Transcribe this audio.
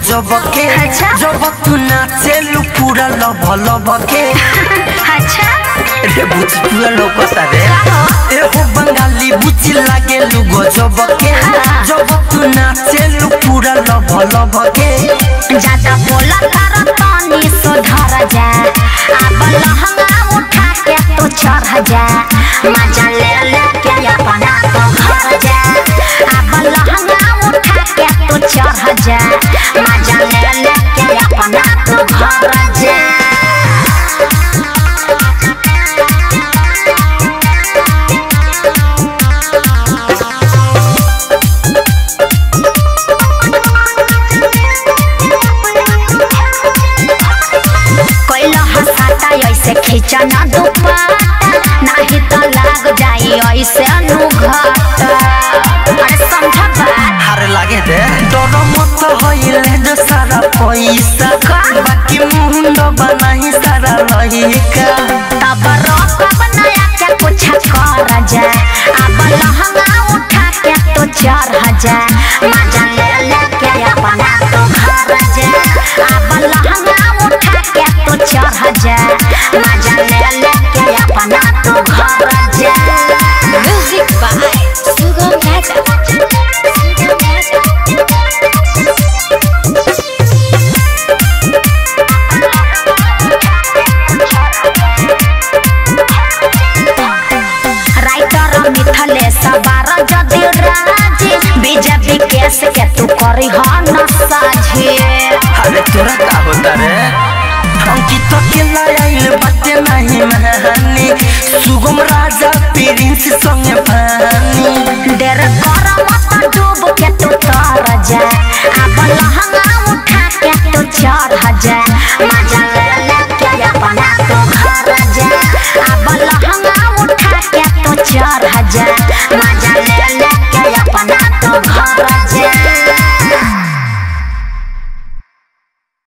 गजब के अच्छा। जब तू नाचे लू पूरा लब लब के अच्छा रे बुची पूरा लोकता रे ए हो बंगाली बुची लागे लू गजब के जब तू नाचे लू पूरा लब लब के ज्यादा बोला कर पानी सुधर जा अब लहंगा उठा के तू चढ़ जा मजा ले ले के अपना तो घर जा अब लहंगा उठा के तू चढ़ जा मजा ले ले के अपना तो घर जा कोइला हसाता ऐसे खींचा ना दुपट्टा नहीं तो लाग जाई ऐसे अनुघाटा अरे समझा बात हारे लागे रे डर मत होइले जो सारा पैसा बाकी मुंड बनाही सारा लहिका तब रोकब नया के कुछ कर जा अब लहंगा उठा के तो चढ़ जा मजा ले ले के अपना तो घर जा अब लहंगा उठा के तो चढ़ जा मजा ले ले के अपना तो घर जा music by Sugam Raja Sugam Raja writer मिथले सवार जदि राजी बीजेपी केस के तू करी ह न साझे अरे तोरा का होता रे अंकित के लाइल बाटे नहीं महानी सुगम राजा प्रिंस संगे पानी देर कर मत डूब के तू तर जा अब